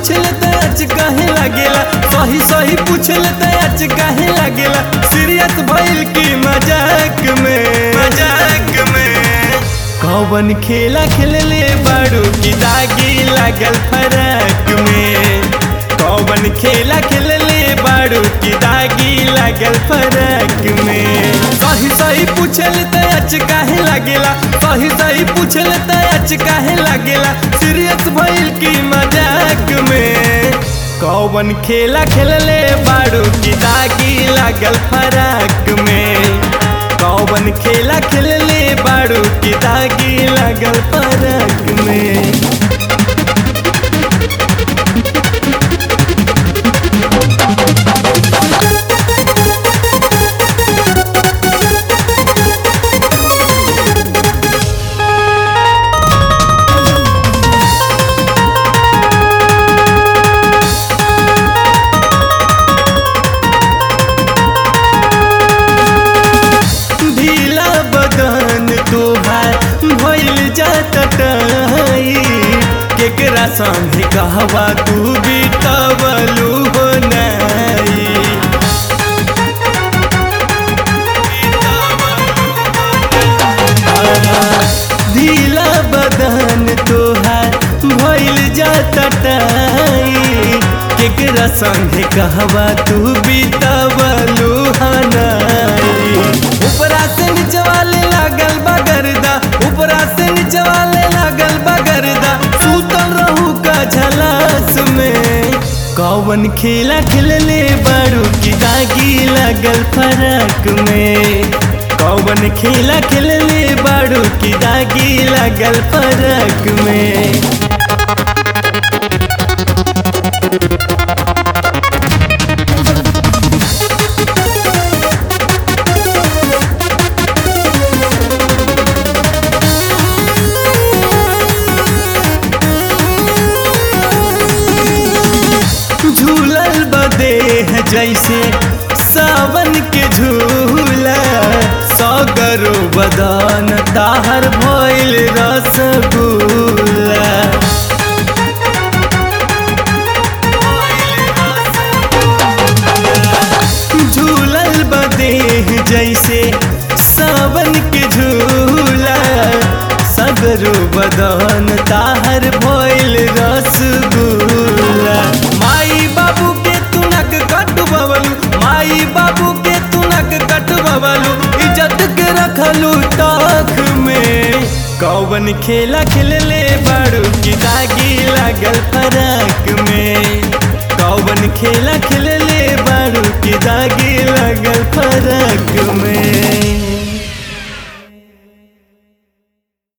पूछल त अच काहे लागेला सही सही पूछल त अच काहे लागेला सीरियस भइल की मजाक में मजाक में कौन खेला खेलले बाड़ू की दागी लागल फरक में कौन खेला खेलले बाड़ू की दागी लागल फरक में सही सही पूछल त अच काहे लागेला सही सही पूछल त अच काहे लागेला सीरियस भइल की मजाक में कौन खेला खेलले बाड़ू की दागी लागल फरक में कौन खेला खेलले बाड़ू की दागी लागल फरक में ढीला बदन तोहार भइल जात टाई केकरा संगे कहवा तू बितवलू हो नाई ढीला बदन तोहार भइल जात टाई केकरा संगे कहवा तू बितवलू हनाई ऊपरा से निचवाले लागल बगरदा ऊपरा से निचवाले लागल बगरदा सूतल रहू का झलास में कौन खेला खेलले बारू की दागी लागल फरक में कौन खेला खेलले बारू की दागी लागल फरक में झूलल बदेह जैसे सावन के झूला सगरो बदन ताहर भइल रसगुल्ला झूलल बदेह जैसे सावन के झूला सगरो बदन ताहर भइल रसगुल्ला माई बाबू के तुनक कटबवलू माई बाबू के तुनक कटबवलू इज्जत के रखलू ताख में कौन खेला खेलले बाड़ू की दागी लागल फरक में कौन खेला खेलले बाड़ू की दागी लागल फरक में